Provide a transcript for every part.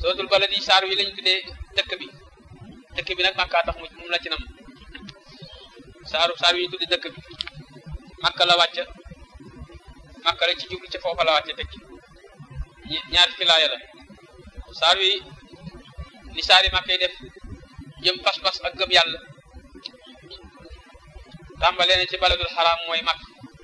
sootul balad yi saar wi lañ tuddee dëkk bi dëkk bi nag makkaa tax mu moom la ci nam saaru saar wi ñu tuddee dëkk bi makka la wàcc makka la ci jublu ci foofa la wàcce tekki ñaar fi laaya la saar wi li saari makka yi def jëm pas-pas ak gëm yàlla tàmbalee na ci baladul xaraam mooy makk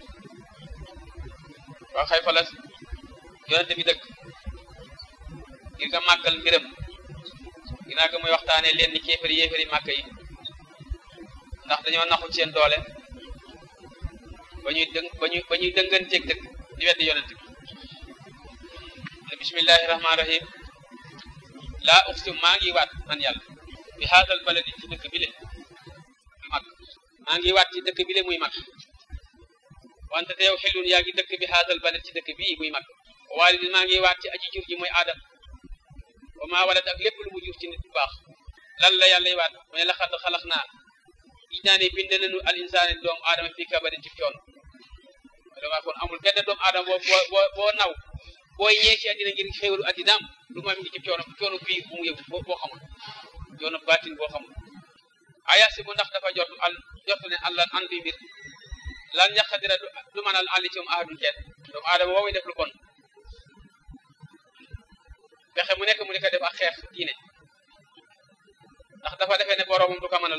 waa xay fa la yonente bi dëkk ngir nga màggal mbiram ginnaaw ga muy waxtaane leen ni kéefari yéefari màkk yi ndax dañoo naxu seen doole ba ñuy dëng ba ñuy ba ñuy dënganteeg dëkk di weddi yonent bi ne bismillahi rahmaani rahim laa uqsim maa ngi waat man yàlla bi haadal baladi ci dëkk bi le muy màkk maa ngi waat ci dëkk bi le muy màkk wante te yow xelun yaa ngi dëkk bi haadal balad ci dëkk bii muy màkk waalidin maa ngi waat ci aji jur ji mooy aadam wa maa walad ak lépp lu mu jur ci nit bu baax lan la yàlla y waat mu ne laxad xalax naa gis naa ne bind nañu al insaani doomu aadama fii kabadin ci coon dama kon amul benn doomu aadama boo boo boo naw booy ñee ci àddina ngir xéwalu àddinaam lu ma mi ngi ci coono coono bii bu mu yëgu boo xamul coono baatin boo xamul aya si bu ndax dafa jot al jotu ne àllan an bi mbir lan yaqadira du mën al àlli ci moom ahadun kenn doomu aadama woowu def lu bon pexe mu nekk mu di ko def ak xeex diine ndax dafa defee ne boroomam du ko mënal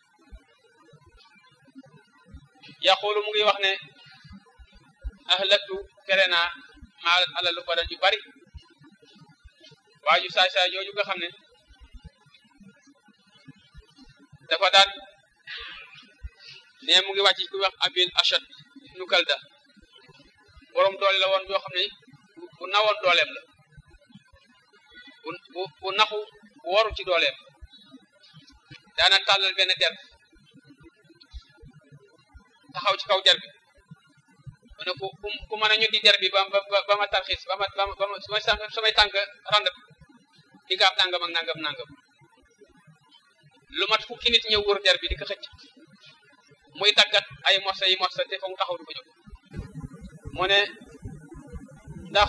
yaqulu mu ngi wax ne ahlaktu fere naa maalan alal ko yu bari waaju saay saay jooju nga xam ne dafa daan ne mu ngi wàcc ku wax abil ashad ibnu kalda borom doole la woon yoo xam ne bu nawoon dooleem la bu bu bu naxu bu waru ci dooleem daana tàllal benn der taxaw ci kaw der bi mu ne ku ku mën a ñu di der bi ba ba ba ma tarxiis ba ma ba ma sumay sumay tànk rand di nga am nangam ak nangam nangam lu mat fukki nit ñëw wër der bi di ko xëcc muy tàggat ay morsa yi morsa te fa mu taxaw du ko jóg mu ne ndax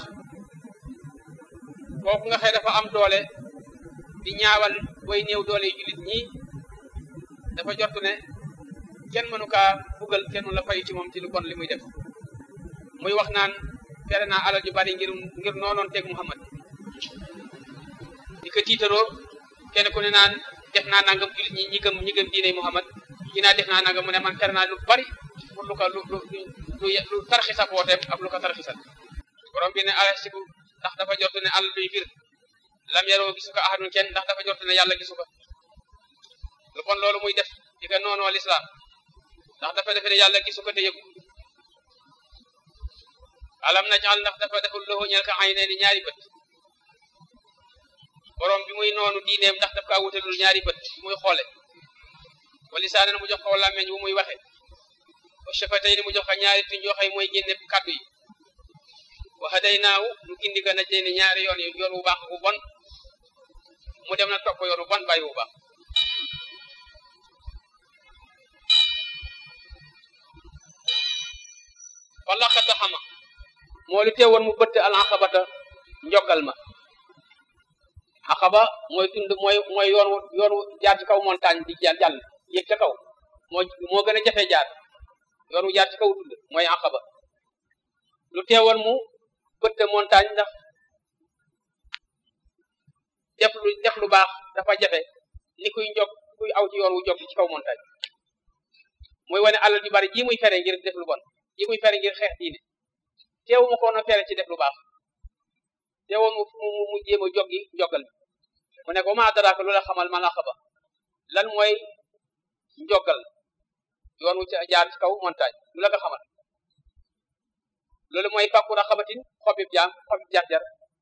kooku nga xëy dafa am doole di ñaawal way néew doole yi jullit ñi dafa jortu ne kenn mënu kaa buggal kenn mënu la fayu ci moom ci lu bon li muy def muy wax naan fere naa alal ju bari ngir ngir noonoon teg Muhammad di ko tiitaroo kenn ku ne naan def naa nangam jullit ñi ñi gëm ñi gëm diine Muhammad ñi naa def naa nangam mu ne man fere naa lu bari pour lu ko lu lu lu lu tarxisa booteem ak lu ko tarxisal borom bi ne alasibu ndax dafa jortu ne àll luy fir lam yaroo gisu ko ahadun kenn ndax dafa jortu ne yàlla gisu ko lu bon loolu muy def di ko noonoo lislaam ndax dafa defe ne yàlla gisu ko te yëgu alam najal ndax dafa deful loxo ñeel ka ay ne ni ñaari bët borom bi muy noonu diineem ndax daf kaa wutalul ñaari bët muy xoole wa lisaanan mu jox ko làmmeñ bu muy waxe wa shafatayni mu jox ko ñaari tuñ yoo xay mooy génne kàddu yi wa hadaynaahu nu gindi ka naj ni ñaari yoon yi yoon wu baax bu bon mu dem na topp yoon wu bon bàyyi wu baax wala xata xama moo lu teewoon mu bëtt al aqabata njogal ma aqaba mooy tund mooy mooy yoon wu yoon wu jaar ci kaw montagne di jàll jàll yéeg ca kaw moo moo gën a jafe jaar yoon wu jaar ci kaw tund mooy aqaba lu teewoon mu bëtt montagne ndax def lu def lu baax dafa jafe ni kuy njog kuy aw ci yoon wu jog ci kaw montagne muy wane alal ju bari ji muy fere ngir def lu bon ji muy fere ngir xeex diine teewu ma ko na fere ci def lu baax teewoon mu mu mu jéem a joggi njogal bi mu ne ko ma daraaka lu la xamal ma laqaba lan mooy njogal yoon wu ci jaar ci kaw montagne lu la ko xamal loolu mooy fàkku raxabatin xobib jaam xobib jar-jar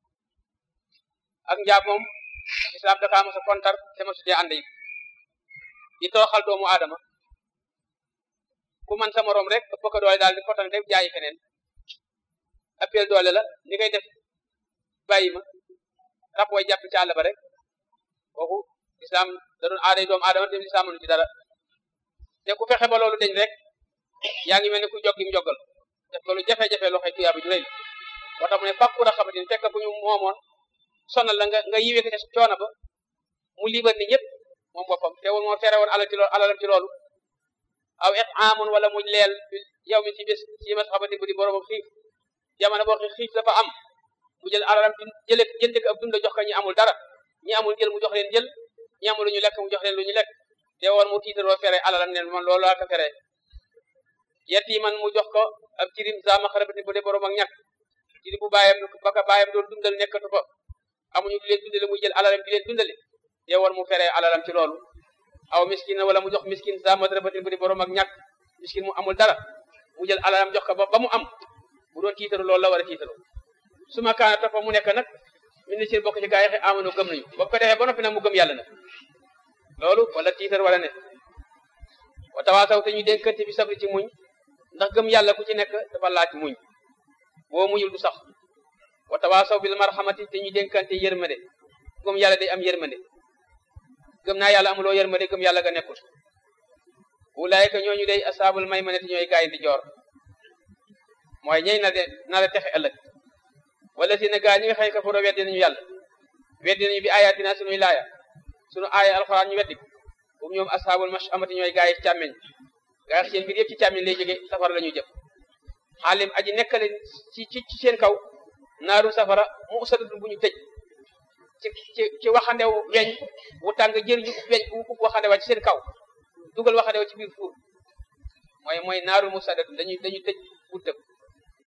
ak njaam moom islam dakaa mos a kontar te ma sutee ànd yi di tooxal doomu aadama ku man sa morom rek ëpp ko doole daal di fotan rek jaayi keneen appel doole la ni ngay def bàyyi ma rab way jàpp ci àll ba rek kooku islam da doon aaday doomu aadama te islam mënu ci dara te ku fexe ba loolu deñ rek yaa ngi mel ni ku joggim joggal def loolu jafe-jafe loo xëy tuyaaba ju rëy moo tax mu ne fàkku raxabatin fekk bu ñu moomoon sonal la nga nga yiwee ko ca coono ba mu liibar ni ñëpp moom boppam teewul moo tere woon alal ci loolu alalam ci loolu aw itaamun wala mu leel yow mi ci bés ci masxabati bu di borom xiif jamono boo xiif dafa am mu jël alalam jële jënd ko ab dund jox ko ñi amul dara ñi amul jël mu jox leen jël ñi amul lu ñu lekk mu jox leen lu ñu lekk te woon mu tiitaroo fere alalam neen man loolu laa ko fere yatiman mu jox ko ab jirim za maxarabati bu dee borom ak ñàkk jiri bu bàyyam ba ko bàyyam doon dundal nekkatu fa amuñu di leen dundale muy jël alalam di leen dundale te woon mu fere alalam ci loolu aw miskin wala mu jox miskin za maxarabati bu dee borom ak ñàkk miskin mu amul dara mu jël alalam jox ko ba ba mu am bu doon tiitaru loolu la war a tiitaru su ma kaana topp mu nekk nag min ni seen bokk ci gaa yi amanu gëm nañu ba ko defee ba noppi nag mu gëm yàlla nag loolu wala tiitar wala ne wa tawaasaw te ñu dénkante bi sabri ci muñ ndax gëm yàlla ku ci nekk dafa laaj muñ boo muñul du sax wa tawaasaw bil marhamati te ñu dénkante yërmande gëm yàlla day am yërmande gëm naa yàlla amuloo yërmande gëm yàlla ga nekkul ulaayka ñooñu day asaabul maymane te ñooy gaay di joor mooy ñey na de na la texe ëllëg wala si ne gaa ñi nga xëy kafaro weddi nañu yàlla weddi nañu bi ayatina sunuy laaya sunu aaya alxuraan ñu weddi ko boobu ñoom asaabul mash amati ñooy gaa yi càmmeñ gaa yi seen mbir yëpp ci càmmeñ lay jóge safara la ñu jëm xaalim aji nekkale ci ci ci seen kaw naaru safara mu usadatun bu ñu tëj ci ci ci waxandew weñ wu tàng jër ñu weñ bu ub waxandewa ci seen kaw dugal waxandew ci biir fuur mooy mooy naaru musadatun dañuy dañuy tëj bu tëb